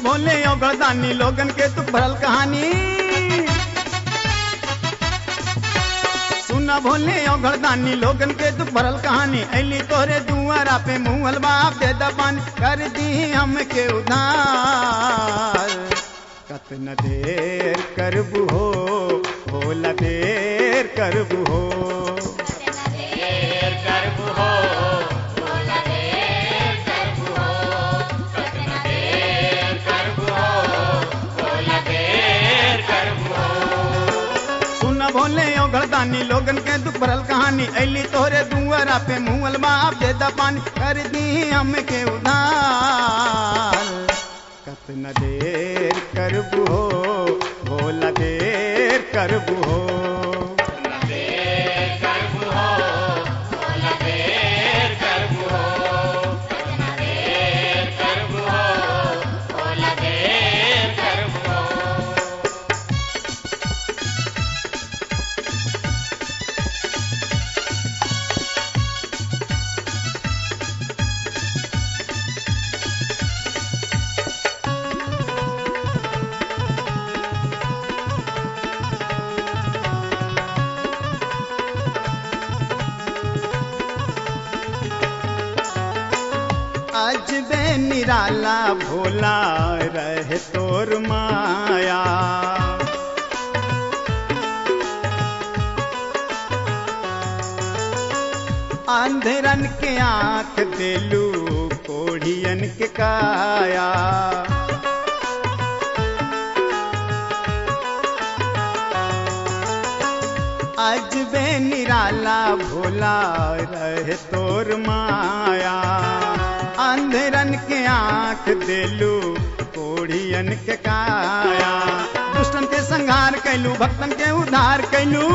भोले औगरदानी लोगन के तू भरल कहानी सुना भोले औगरदानी लोगन के तू भरल कहानी ऐली तोरे दुआरा पे मुहल बाप दे दबान कर दी हमके उधार कतना देर करबू हो भोला देर करबू हो देर करबू हो भोला देर करबू हो सतना देर करबू हो भोला देर करबू हो सुन भोले ओ घरदानी लोगन के दुख भरल कहानी ऐली तोरे दुआरा पे मुहल बाप दे दबान कर दी हमके उधार कतना देर करबू हो भोला देर करबू हो देर करबू हो भोला देर करबू हो सतना देर करबू हो भोला देर करबू हो आज बे निराला भोला रहे तोर माया अंधरन के आंख देलू कोढ़ियन के काया आज बे निराला भोला रहे तोर माया अंधरन के आंख देलू कोढ़ियन के काया दुष्टन के संहार कैलू भक्तन के उद्धार कैलू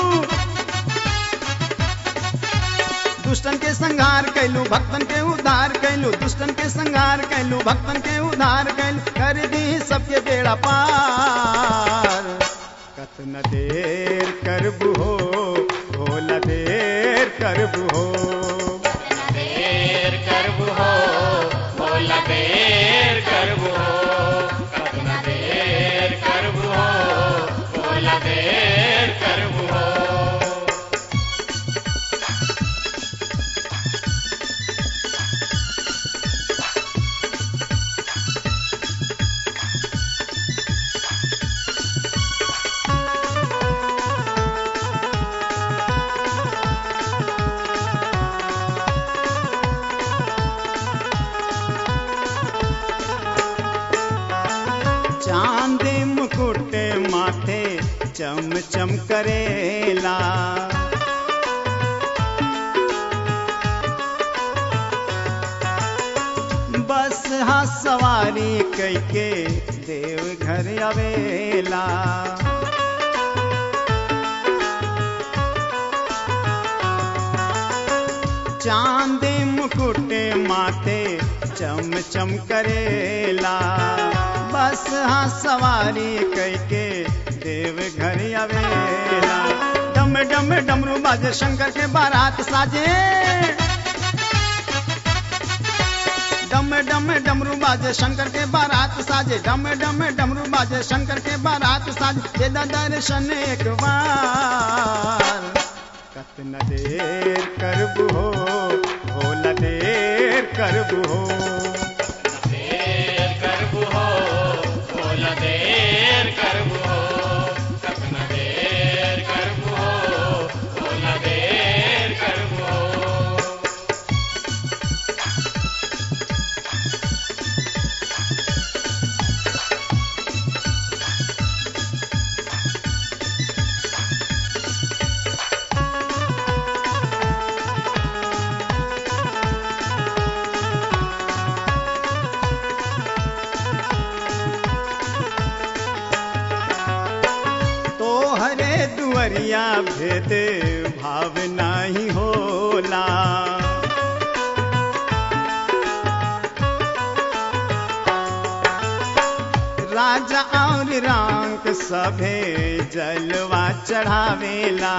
दुष्टन के संहार कैलू भक्तन के उद्धार कैलू दुष्टन के संहार कैलू भक्तन के उद्धार कैलू कर दी सबके बेड़ा पार कतना देर करबू हो भोला देर करबू हो सतना देर करबू हो भोला देर करबू हो सतना देर करबू हो भोला देर करबू हो चांद मुकुट माथे चम चम करेला बस हा सवारी कैके देव घर आवेला चांद मुकुट माथे चम चम करेला बस हाँ सवारी कैके देव घर आवेला डम डम डमरू बाजे शंकर के बारात साजे डम डम डमरू बाजे शंकर के बारात साजे डम डम डमरू बाजे शंकर के बारात साजे दे दा दर्शन एक बार कतना देर करबू हो भोला देर करबू हो देर करबू हो भोला देर करबू हो सतना देर करबू हो भोला देर करबू हो तो हरे दुअरिया भेद भाव नाही होला राजा और रांक सभे जलवा चढ़ावेला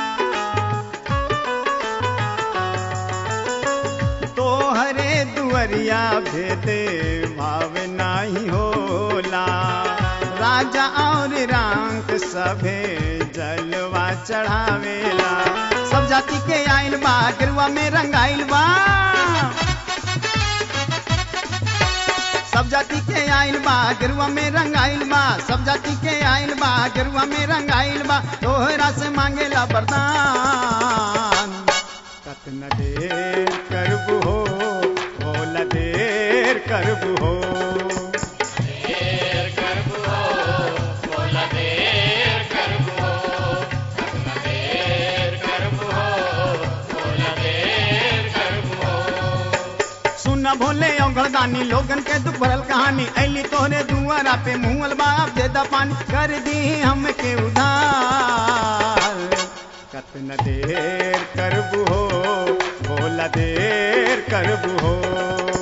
तोहरे दुअर नजरिया भेदे भाव नाही होला राजा और रंग सभे जलवा चढ़ावेला सब जाति के आइल बा गिरवा में रंगाइल बा सब जाति के आइल बा गिरवा में रंगाइल बा सब जाति के आइल बा गिरवा में रंगाइल बा तोहरा से मांगेला वरदान कतना देर करबू हो भोला देर करबू हो देर करबू हो बोला देर करबू हो कतना देर करबू हो बोला देर करबू हो सुन भोले औगड़दानी लोगन के दुख भरल कहानी ऐली तोहरे दुआरा पे मुहल बाप दे दा पानी कर दी हमके उधार कतना देर करबू हो भोला देर करबू हो